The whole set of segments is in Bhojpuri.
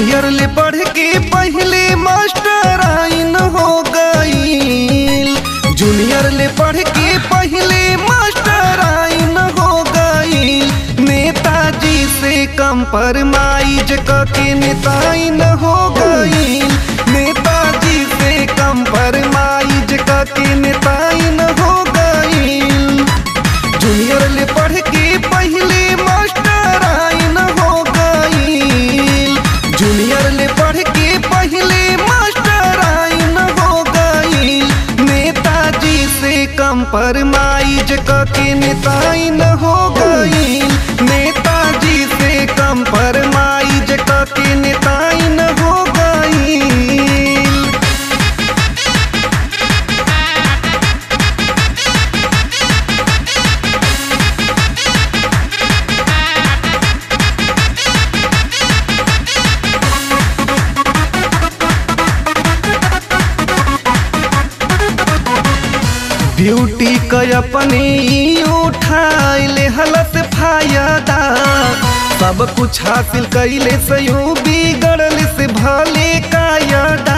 जूनियर ले पढ़ के पहले मास्टर आइन हो गईल जूनियर ले पढ़ के पहले मास्टर आइन हो गईल नेताजी से कंपरमाइज के नेताइन हो गईल नेताजी से कंपरमाइज के नेताइन हो गईल जूनियर ले पढ़ के पहले मास्टर आइन हो गईल जूनियर ले पढ़ के पहले मास्टर आइन हो गईल नेताजी से कंपरमाइज के नेताइन हो गईल नेताजी से कंपरमाइज के नेताइन हो गईल ब्यूटी क अपने ही उठाइले हलत फायदा सब कुछ हासिल कैले से यूं बिगड़ल से भले कायदा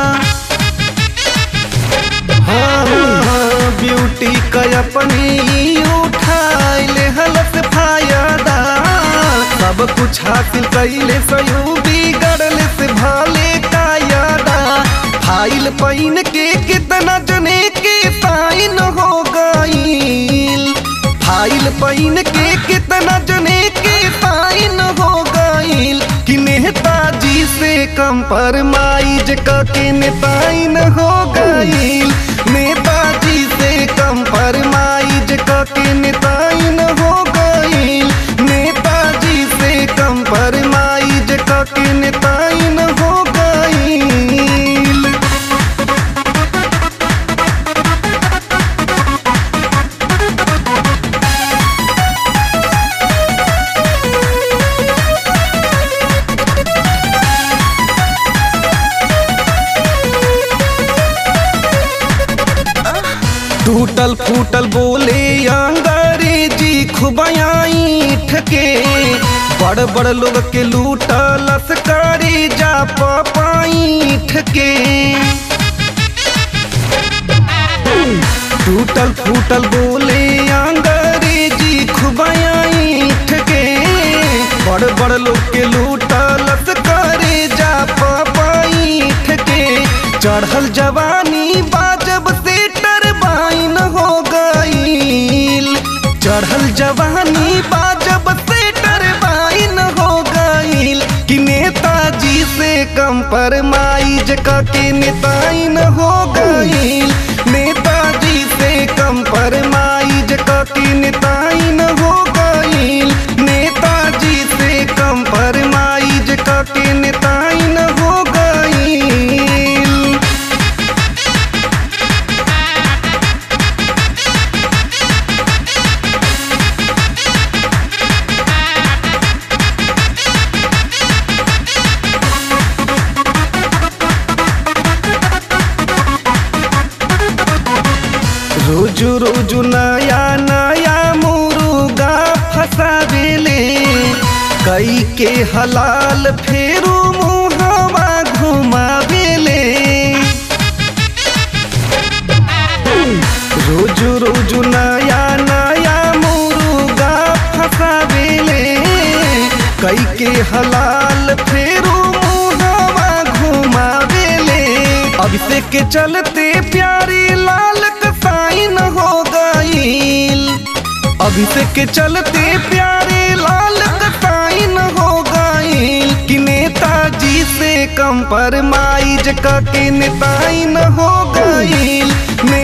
हाँ, हाँ, ब्यूटी क अपने ही उठाइले हलत फायदा सब कुछ हासिल कैले से यूं बिगड़ल से भले कायदा फाइल पैन के कितना जने के साइन हो गईल फाइल पैन के कितना जने के साइन हो गईल कि नेताजी से कंपरमाइज के नेताइन हो गईल नेताजी से कंपरमाइज के नेताइन हो गईल नेताजी से कंपरमाइज के नेताइन हो गईल टूटल फूटल बोले अंग्रेजी खुबयाई ठके बड़ बड़ लोग के लूटल लसकारी जा पाई ठके टूटल फूटल बोले अंग्रेजी खुबयाई ठके बड़ बड़ लोग के लूटल लसकारी जा पाई ठके चढ़ल जवानी बाजब से टरबाइन हो गईल चढ़ल जवानी बाजब से टरबाइन हो गईल कि नेताजी से कंपरमाइज के नेताइन हो गईल नेताजी से कंपरमाइज के नेताइन हो गईल नेताजी से कंपरमाइज के नेताइन हो गईल रोजू रोजू नया नया मुर्गा फसावेले कई के हलाल फेरू मुहवा घुमावेले रोजू रोजू नया नया मुर्गा फसावेले कई के हलाल फेरू मुहवा घुमावेले अभिषेक के चलते प्यारी लाल कसाइन हो गईल अभिषेक के चलते प्यारे लाल कसाइन हो गईल कि नेताजी से कंपरमाइज के नेताइन हो गईल ने